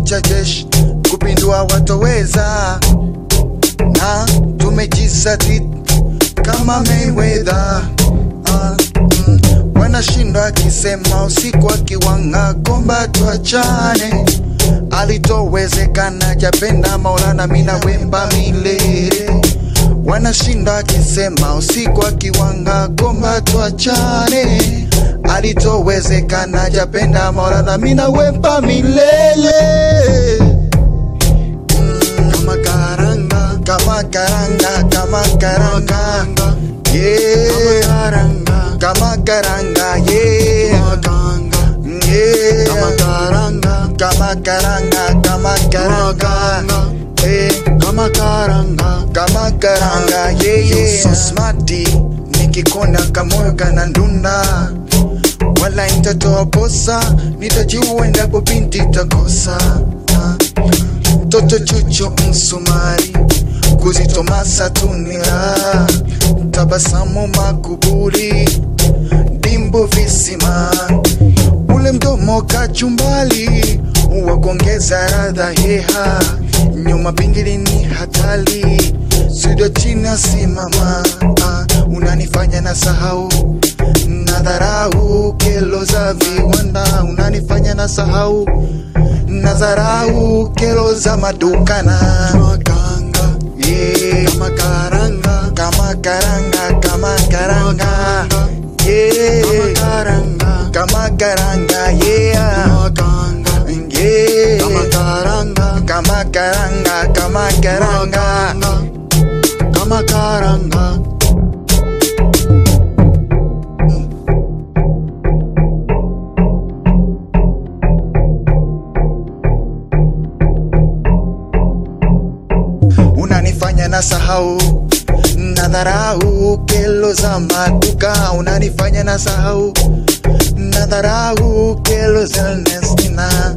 cha jeshi kupindua watoweza, na tumejizatiti kama Mayweather. Ah, mm, wanashindwa akisema usiku akiwanga komba tuachane, alitowezekana japenda Maulana mina wemba milele wanashinda akisema usiku akiwanga komba tuachane, alitowezekana japenda Maulana mina wemba milele Mm, kama karanga kama karanga kama karanga yeah karanga kama karanga yeah yeah kama karanga kama karanga kama karanga eh kama karanga kama karanga yeah yeah so smarty nikikona kamoyo kana ndunda wala nitatoa posa nitajua endapo binti takosa Ah. mtoto chucho msumari kuzitomasa tunira tabasamu makuburi dimbo visima ule mdomo kachumbali wa kuongeza radha heha nyuma pingili ni hatali sido china simama ah, unanifanya na sahau na dharau kelo za viwanda unanifanya na sahau na dharau kelo za madukana makanga yeah. kama karanga kama karanga kama karanga yeah. kama karanga kama karanga yeah yeah kama karanga kama karanga kama karanga kama karanga unanifanya na sahau na dharau kelo za maduka unanifanya na sahau na dharau kelo za Ernestina